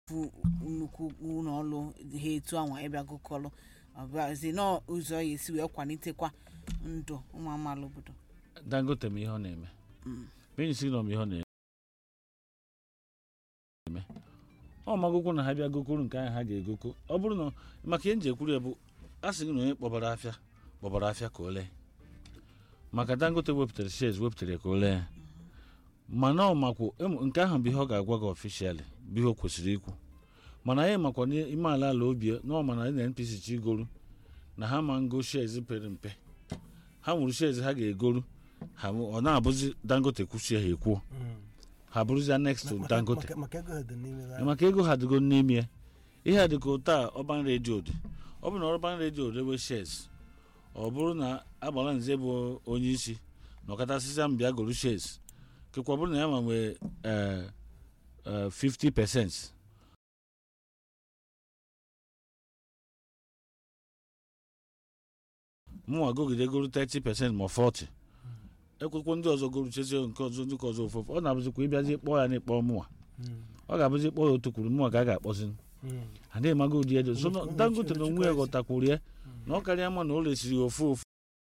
nnukwu ụlọ ọrụ ha etu anwa ịbịa gụkọrọ ọbụzi n'ụzọ ya esi wee kwalitekwa ndụ ụmụ amaala obodo dangote ma ihe ọ na-eme benyi signal ma ihe ọ na-eme ọ magokwu na ha bịa gokoro nke ahụ ha ga-egoko ọ bụrụ na maka ihe nji ekwuru ya bụ a sị gị na onye kpọbara afịa kpọbara afịa ka o lee maka dangote wepụtara shares wepụtara ya ka o lee ya mana ọ makwụ em- nke ahụ bụ ihe ọ ga-agwa gị ọfishịalị bụ ihe o kwesịrị ikwu mana anyị makwa n'ime ala ala obi na ọ mana na npc chi igoru na ha ma ngo shares pere mpe ha nwere shares ha ga-egoru ha ọ na-abụzi dangote kwuchie ha ekwuo ha bụrụzia next to dangote maka ego ha dị n'ime ya. maka ego ha dịgo n'ime ya ihe a dịka ụta a ọban redio dị ọ bụ na ọban redio rewe shes ọ bụrụ na agbara nze bụ onye isi na ọkatasịsa mbịa goro shes kekwa ọ bụrụ na ya ma nwee eh, eh, 50 percent mụnwa gogide goro 30 percent ma 40 ekwekwo ndị ọzọ goro chezie nke ọzọ ndị ka ọzọ ofofu ọ na-abụzikwa ịbịazi kpọọ ya na ịkpọ mụnwa Mm, ọ ga-abụzi kpọọ ya otu kwuru mụnwa ka a ga-akpọzi mm. adịghị mago ụdị edo so Ụmụ- ụmụ dangote na Chukwu onwe ya ezi. ghọtakwuru ya na ọ karịa mma na o resiri ya ofu ofu